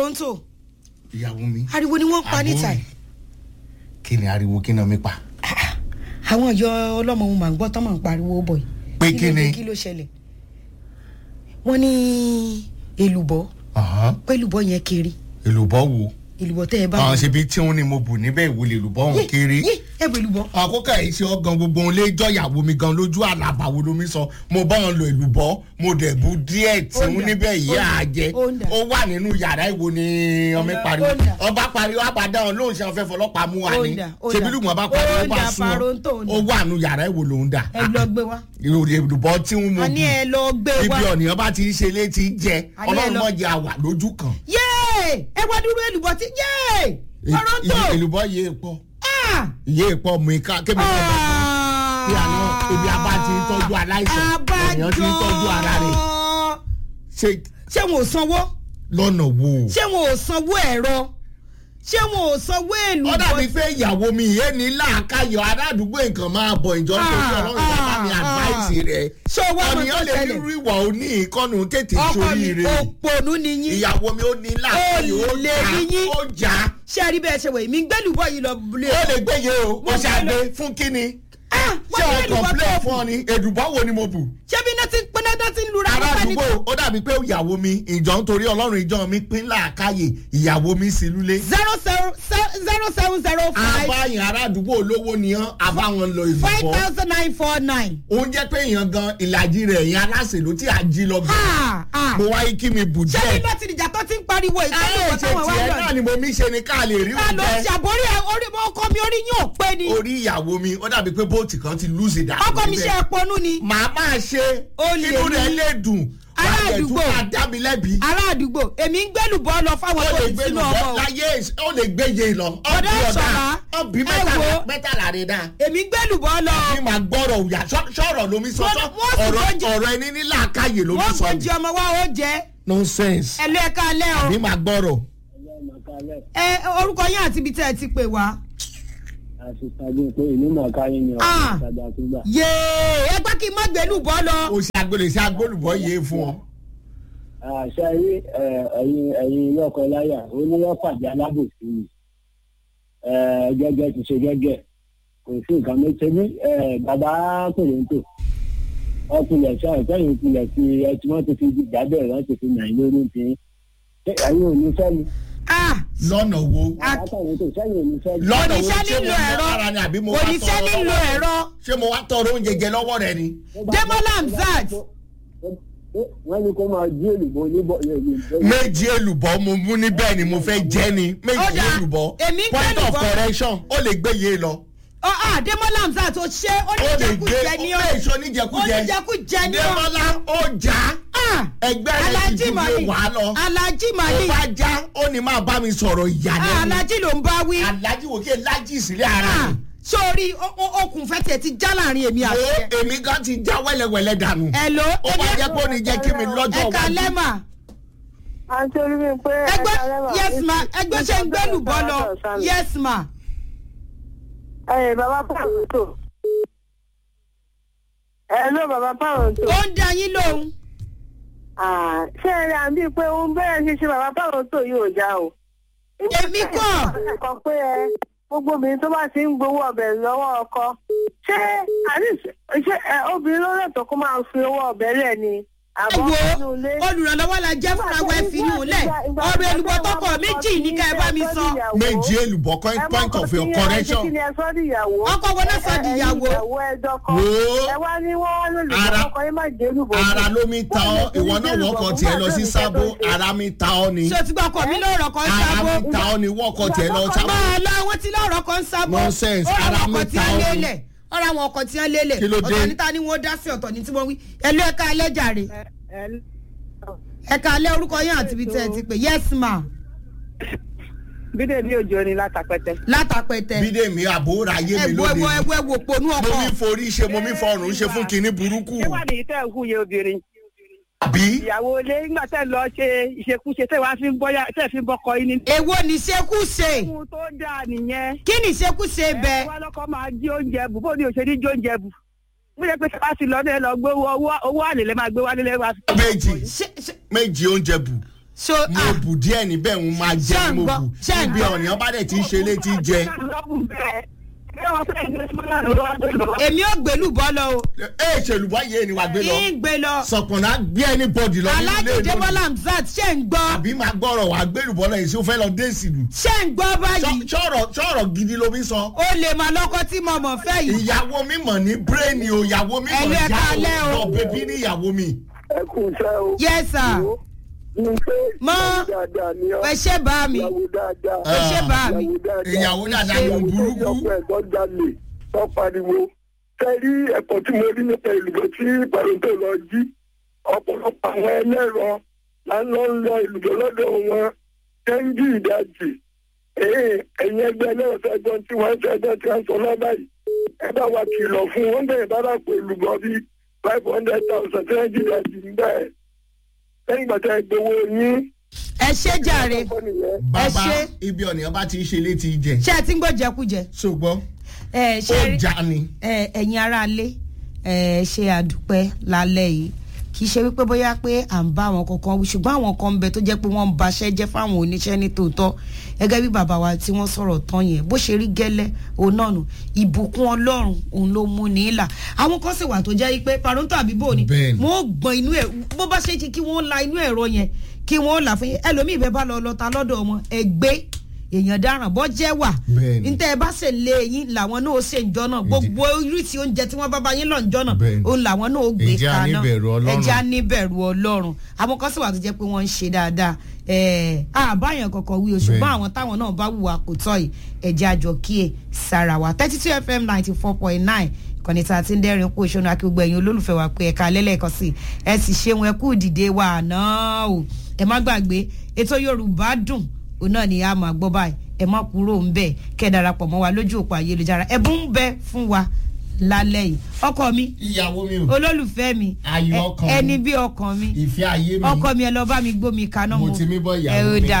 Toronto ìyàwó mi. ariwo ni wọ́n ń pa níta yìí. kí ni ariwo kí náà mi pa. àwọn ìjọ ọlọ́mọ ohun màá gbọ́ tán máa ń pariwo bọ̀ yìí. Pé kí ló dé, ni? kí ló ṣẹlẹ̀ wọ́n ní èlùbọ́ Ọ̀hán, pé èlùbọ́ yẹn kiri èlùbọ́ wo. èlùbọ́ tẹ́ ẹ bá àwọn ṣe bí tí wọn ni mo bù níbẹ̀ ìwòlè èlùbọ́ òun kéré. yé ẹ bọ èlùbọ́ àkókò yìí ṣe ọgàn gbogbo ohun lè jọ ìyàwó mi gan lójú àlàbà wo lomi sọ mo bá wọn lo èlùbọ́ mo dẹ̀ bu díẹ̀ tí Ó wọn dà, níbẹ̀ yìí ó dà, á jẹ ó dà. ó wà nínú yàrá ìwo ni ọmọ Ó pariwo dà. ọba pariwo àbàdà wọn lóun ṣe ọfẹ fọlọ́pàá mú wa Ó ni dà, ó ṣebí dà. lùgbọ́n bá pariwo Ó ó bá dà, sún Paronto, ó ọ dà. ó wà nínú yàrá ìwo lòun dà ẹ lọ gbé wá ìròyìn èlùbọ́ tí wọn mo a ní bù ẹ lọ gbé wá ibi ọ̀nìyàn bá ti ń ṣe létí jẹ A ní ẹ ọlọ́run lọ- mọ̀ jẹ àwà lójú kan yé ẹ wá dúró èlùbọ́ tí yé Toronto èlùbọ́ yé pọ̀ ah yé pọ̀ mú ika kébì kan bá fún kí àná ibi abá ti ń tọ́jú aláìsàn èèyàn ti ń tọ́jú ara rẹ̀ ṣe ṣé wọn ò sanwó lọ́nà wo. ṣé wọn ò sanwó ẹ̀rọ ṣé wọn ò sanwó èlùbọ́ ó dàbí pé ìyàwó mi yé ní làákàyọ̀ aládùúgbò nǹkan máa bọ̀ ìjọ tó Ah, ṣe ọlọ́run bàbá mi ah, àdváìsì rẹ̀. ṣé o wá mọ ọ̀nìyàn tó lè ṣẹlẹ̀? nírú ìwà òní ìkọ́nù tètè ọkọ mi sórí rẹ̀. òpònú ni yín ìyàwó mi ó ní làákàyọ̀ ó Olè jà ni yín. ó jà ṣé ẹ rí bẹ́ẹ̀ ṣe wẹ̀ mí gbẹ́lùbọ́ yìí lọ lé ó lè gbéye o ó Mo ṣàgbé gbé fún kíni. ah ṣé wọ́n o ní èlùbọ́ kọ̀m̀plẹ̀ tó fún ọ ni èdùbọ́ wo ni mo bù. ṣé bí iná ti ń pín náà ti ń lura ará nípa ní- àdúgbò ó dàbí pé ìyàwó mi ìjọ nítorí ọlọ́run ìjọ mi pín làákàyè ìyàwó mi sí lulẹ̀. zero zero zero seven zero five àbáyìn ará àdúgbò olówó nìyẹn àbáwọn lọ five ìlúbọ. thousand nine four nine. òun jẹ́ pé èèyàn gan ìlàjì rẹ̀ èèyàn aláṣẹ ló tí a jí lọ bí. Ah, ah. mo wáyé kí mi bù ṣé díẹ̀. bí láti ìjà tó ti ń pariwo ìtọ́jú ayé ìwọ ṣe táwọn wá tiẹ̀ lọ náà ni mo mi ṣe ni ká lè rí ká ló oúnjẹ. ṣàbórí ẹ orí ọkọ mi orí yín ò pé ni orí ìyàwó mi ó dàbí pé bóòtù kan ti lùsì dà. ọkọ mi ṣe ẹpọnú ni màá máa ṣe Olè inú rẹ̀ ni. lè dùn. Ará wàá dẹ̀ tún àdúgbò. máa dá mi lẹ́bi. ará àdúgbò èmi ń gbẹlùbọ lọ fáwọn ó tó lè ti gbé sínú lùbọ́ ọmọ o láyé ó lè gbéye lọ. Ọ̀dọ́ Ìṣọ̀lá, ọ̀bí ẹ wo. mẹ́tàlá rẹ̀ dáa. èmi ń gbẹlùbọ lọ ní máa gbọ́rọ̀ òyà sọ̀rọ̀ lomi sọ Wọ́n- sọ wọ́n sì ọ̀rọ̀ gbọ́njẹ- ọ̀rọ̀ ẹni ní làákàyè lomi wọ́n sọ gbọ́njẹ ni. ọmọ wa ó jẹ́ nonsense. ẹ̀lú ẹ̀ka alẹ́ o ní máa gbọ́rọ̀. ẹ orúkọ yín àti ibi tẹ́ ẹ ti pè wá. àṣìṣàgbé pé ìlú mọ̀ọ́ká yín ni Ah. ọ̀rọ̀ ìtajà tó gbà. yéé ẹ gbá kí n má gbẹlùbọ lọ. o ṣe agbélé ṣe agbólùbọ́ yé fún ọ. àṣà rí ẹ̀yin ẹ̀yin lọ́kọ láyà oníwọ́pàdé alábòsí ni Eh, gẹ́gẹ́ ti ṣe gẹ́gẹ́ kò sí nǹkan méjì ní bàbá kòròǹtò ọkùnrin ẹ̀ṣọ́ ìfẹ́yìn ìpìlẹ̀ ti ẹtí wọ́n ti fi jábẹ̀ wọ́n ti fi nà í lórí ti ṣé ẹ̀yin ò ní fẹ́ mi Ah, lọ́nà wo. Ah. bàbá kòròǹtò sẹ́yìn ò ní fẹ́ mi. lọ́nà wo oníṣẹ́ ṣé mo nílò ní ẹ̀rọ lára ni àbí mo wá oníṣẹ́ tọrọ nílò lọ́wọ́ rẹ? ẹ̀rọ ṣé mo wá tọrọ oúnjẹ jẹ lọ́wọ́ rẹ ni. Demola Hamzat. wọ́n ní kó máa jí èlùbọ́ oníbọ̀ méjì èlùbọ́ mo mú níbẹ̀ ni mo fẹ́ jẹ́ ni Ó méjì dáa, èlùbọ́ èmi ń point of gbẹ́lùbọ́. correction ó lè gbé yé lọ. ọ ah Demola Hamzat ó ṣe ó lè gbé oníjẹkújẹ ni ó ọ lè ṣe oníjẹkújẹ. oníjẹkújẹ ni ọ Démọ́lá ó jà Ah, ẹgbẹ́ rẹ̀ ti Alhaji ju Mali wàá lọ. Alhaji ó Mali bá já ó ní máa bá mi sọ̀rọ̀ ìyá Ah, lẹ́nu. Alhaji ló ń bá wí alájí wò kí lájí sílẹ̀ ara Ah, mi. sórí o- o- okùn fẹ́ tiẹ̀ ti já láàrin èmi àti wo ẹ. èmi gan ti já wẹ́lẹ́wẹ́lẹ́ dànù. Hello ó bá jẹ́ pé ó ní jẹ́ kí mi lọ́jọ́ ẹ̀ka wájú. lẹ́mà àǹtí olúmi pé ẹgbẹ́ yes ma ẹgbẹ́ ṣe ń gbẹ́lùbọ́ lọ yes ma ẹ bàbá pàrọ̀tò ẹ ló bàbá pàrọ̀tò ó ń da yín lóhùn ṣé ẹ rí àbí pé òun bẹ́ẹ̀ ṣe ṣe bàbá pàrọ̀tò yóò já o. Èmi kọ́. kọ pé ẹ gbogbo obìnrin tó bá ti ń gbowó ọbẹ̀ lọ́wọ́ ọkọ ṣé àní ṣé ẹ obìnrin ló lẹ́tọ̀ọ́ kó máa fi owó ọbẹ̀ lẹ̀ ni àbọ̀ wo nínú ilé. olùrànlọ́wọ́ la jẹ́ fúnra wa ẹ fi yún un lẹ̀ ọ̀rọ̀ èlùbọ́ tọkọ méjì ní ká ẹ bá mi sọ méjì èlùbọ́ point point of your correction. kí ni ẹ sọ di ìyàwó. Ọkọ wo náà sọ di ìyàwó? ẹ ìyàwó ẹ dọkọ. Wo. ẹ wá ní wọ́n wá lórí Ara- ọkọ yín má jẹ́ olùbọ̀. ara ló mi ta ọ ìwọ náà wọkọ̀ tiẹ̀ lọ sí sábó ara mi ta ọ ni ṣé o ti gbọ́ ọkọ mi lọ́rọ̀ kan ara sábó mi ta ọ ni wọkọ̀ tiẹ̀ lọ sábó. máa lọ àwọn tí lọ́rọ̀ kan sábó Nonsense, ó ara ra mi ọkọ̀ tí ta a ọ́ ni. lélẹ̀ ọ̀rọ̀ àwọn ọkọ̀ tí a lélẹ̀ Kí ló dé? ọ̀tọ̀ níta ni wọ́n dá sí ọ̀tọ̀ ní tí wọ́n wí ẹlú ẹ̀ka alẹ́ jàre ẹ̀ka alẹ́ orúkọ yín àti ibi tẹ́ ẹ ti pè yes ma bídè bí òjò ni látàpẹtẹ. látàpẹ̀tẹ̀ bídèmí àbúrò ayé mi ẹ̀wọ̀ lóde ẹ̀wọ̀ ẹ̀wọ̀ ẹ̀wọ̀ ponú mo ọkọ̀ mi forí ṣe mo mi fọrùn ṣe fún kinní burúkú ṣé wà ní tẹ́ ẹ̀ hùyẹ obìnrin àbí ìyàwó ilé nígbà tẹ́ ẹ lọ ṣe ìṣekúṣe tẹ́ wàá fi ń bọ́yá tẹ́ ẹ fi ń bọ́kọ yín ní. èwo ní ṣekúṣe ohun tó dáa nìyẹn. kí ní ṣekúṣe bẹ ẹ wá lọ́kọ́ máa jí oúnjẹ bù bó ni òṣèlú jí oúnjẹ bù. mo yẹ pé sábà sí lọ́dẹ lọ gbé owó owó àlè lẹ́ máa gbé wálé lẹ́wà. méjì ṣe ṣe méjì oúnjẹ bù so mo ah, bù díẹ̀ níbẹ̀ ń máa Ṣé jẹ́ ń mo gbọ́? bù Ṣé ń ibi gbọ́? ọ̀nìyàn bá dẹ̀ ti ń ṣe létí jẹ. èmi ò gbèlú bọ́ lọ o ẹ ṣèlúbọ̀ yé ni wàá gbé lọ ń gbé lọ sọ̀pọ̀nà gbé ẹni bọ́dì lọ nínú ilé alájì ìlú. débọ́lá hamzat ṣe ń gbọ́ àbí máa gbọ́rọ̀ wàá gbélùbọ́ lọ yìí sí ó fẹ́ lọ dé ìsìlú. ṣe ń gbọ́ báyìí sọ̀rọ̀ gidi ló fi sọ. ó lè máa lọ́kọ́ tí mo mọ̀ fẹ́ yìí ìyàwó mi mọ̀ ní bírèèni o ìyàwó mi mọ̀ Ẹlú ẹ̀ka alẹ́ o. lọ bèbí ní ìyàwó mi. ẹ kú iṣẹ́ o. yes sir ní pé Mọ́. ìyàwó dáadáa ni ọ́ ẹ ṣe bá mi ìyàwó dáadáa. ẹ ṣe bá mi ìyàwó dáadáa ló ń burúkú. ọ̀pọ̀ ẹ̀gbọ́n jalè tó pariwo kẹ́rí ẹ̀kọ́ tí mo rí nípa ìlúgbọ́ tí pàrọ̀tò lọ jí ọ̀pọ̀lọpọ̀ àwọn ẹlẹ́rọ là ń lọ lọ ìlúgbọ́ lọ́dọ̀ wọn kẹ́ńjì ìdajì ẹ̀yìn ẹgbẹ́ ẹlẹ́rọ fẹ́gbọ́n tí wọ́n fẹ́gbọ́n tí wọ́n sọ lọ́ba yìí ẹ bá wa kìlọ̀ fún wọn bẹ́ẹ̀ bá rà pé ìlúgbọ́ bíi five hundred thousand kẹ́ńjì ìdajì ń bẹ́ẹ̀ lẹ́yìn gbàtà ìgbowó yín ẹ ṣe jàre ọkọ nìyẹn. bàbá ṣe. ibi ọ̀nìyàn bá ti ń ṣe létí jẹ. ṣé ẹ ti ń gbọ́ jẹkújẹ ṣùgbọ́n ẹ ó ṣe rí já ni. ẹ ẹ̀yin aráalé ẹ ṣe àdúpẹ́ lálẹ́ yìí kì í ṣe wípé bóyá pé à ń bá àwọn kankan wí ṣùgbọ́n àwọn kan ń bẹ tó jẹ́ pé wọ́n ń baṣẹ́ jẹ́ fáwọn oníṣẹ́ ní tòótọ́ gẹ́gẹ́ bí bàbá wa tí wọ́n sọ̀rọ̀ tán yẹn bó ṣe rí gẹ́lẹ́ òun náà nù ìbùkún ọlọ́run òun ló mú ní ìlà àwọn kan sì wà tó jẹ́ wípé paronto àbíbò ni Bẹ́ẹ̀ni. wọ́n gbọ́n inú ẹ̀ bó bá ṣe kí wọ́n la inú ẹ̀rọ yẹn kí wọ́n là fún yín ẹlòmíì bẹ́ẹ̀ bá lọ lọ́ta lọ́dọ̀ wọn ẹgbẹ́ èèyàn dáràn bọ́ jẹ́ wà Bẹ́ẹ̀ni. ntẹ́ ẹ bá ṣe lé yín làwọn náà ó ṣe ń jọ náà gbogbo oríṣi oúnjẹ tí wọ́n bá bá yín lọ ń jọ náà Bẹ́ẹ̀ni. òun làwọn náà ó gbé Ẹ jẹ́ a kaná níbẹ̀rù Ọlọ́run. ẹ jẹ́ a níbẹ̀rù ọlọ́run àwọn kan sì wà tó jẹ́ pé wọ́n ń ṣe dáadáa ẹ̀ẹ́ àbáyàn kankan wí o ṣùgbọ́n Bẹ́ẹ̀ni. àwọn táwọn náà bá wùwà kò tọ́ yìí ẹ jẹ́ àjọ kíyè sára wa thirty two fm ninety four point nine kọ́ni tá a ti ń dẹ́rìn kó ìṣọ́nù akígbó ẹ̀yin olólùfẹ́ wa pé ẹ̀ka lẹ́lẹ́kan sí ẹ sì ṣeun ẹ kú dìde wa àná o ẹ má gbàgbé ètò yorùbá dùn òun náà ni a máa gbọ́ báyìí ẹ má kúrò ń bẹ̀ kẹ́ ẹ darapọ̀ mọ́ wa lójú òpó ayélujára ẹ̀bùn ń bẹ fún wa lálẹ́ yìí ọkọ mi ìyàwó mi ò olólùfẹ́ mi Ayọ̀ ẹ- ọkàn mi. ẹni bí ọkàn mi ìfẹ́ ayé mi ọkọ mi ẹ lọ bá mi gbómi kaná mo ti mí bọ́ ìyàwó ẹ ó mi. dà